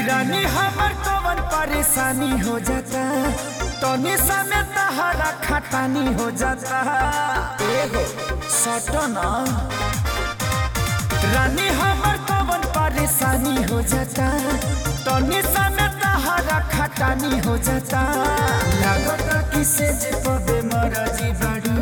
रानी हमर कवन परेशानी हो जाता तनी समय तहरा खटानी हो जाता एगो सटना रानी हमर कवन परेशानी हो जाता तनी समय तहरा खटानी हो जाता लागता कि से जे पबे मरजी बड़ू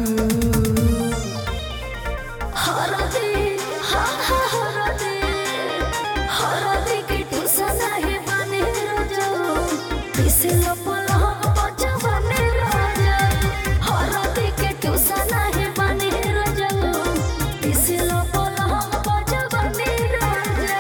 हरदे हा हा हरदे हरदे के ठुसा नाही बने राजा पिसलो पलहम बचा बने राजा हरदे के ठुसा नाही बने राजा पिसलो पलहम बचा बने राजा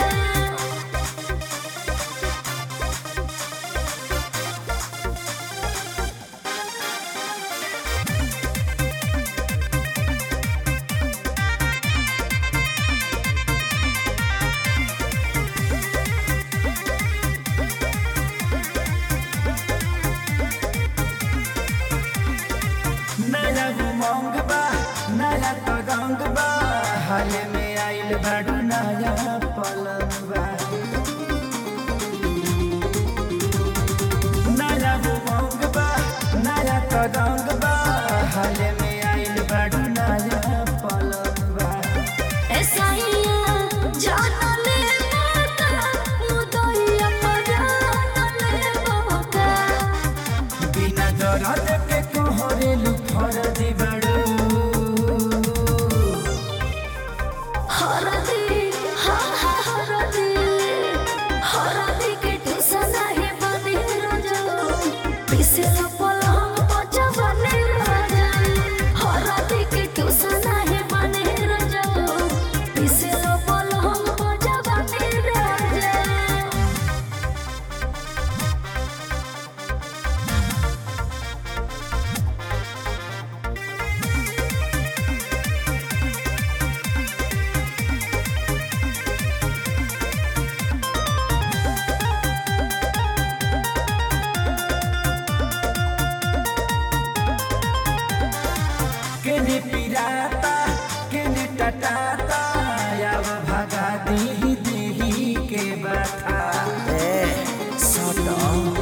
नया उमंग बा नया तगंग बा हाल में आइल बाडू नया पलंग बा नया उमंग बा नया तगंग बा हाल में आइल बाडू नया पलंग बा एसाइया जान ले माता मुदइया परान ले बाबा बिना दरद के कोहरेलु फरदी बाडू हरदे हा हा हरदे हरदे के ठुसा नाही बने राजा पिसलो पलहम बचा बने राजा हरदे के ठुसा नाही बने राजा पिसलो पलहम बचा बने राजा केने पिराता केने टटाता याव भगा दी देही के बता ए सटो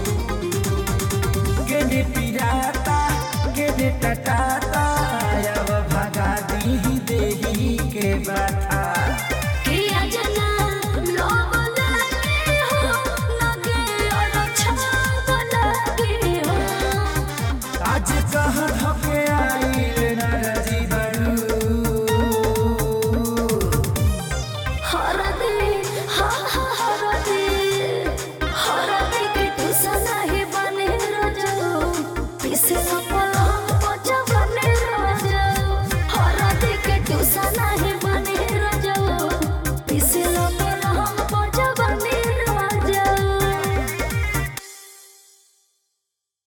केने पिराता केने टटाता याव भगा दी देही के बता किया जना लोग लगे हो लगे और छाप लगे हो आज कहाँ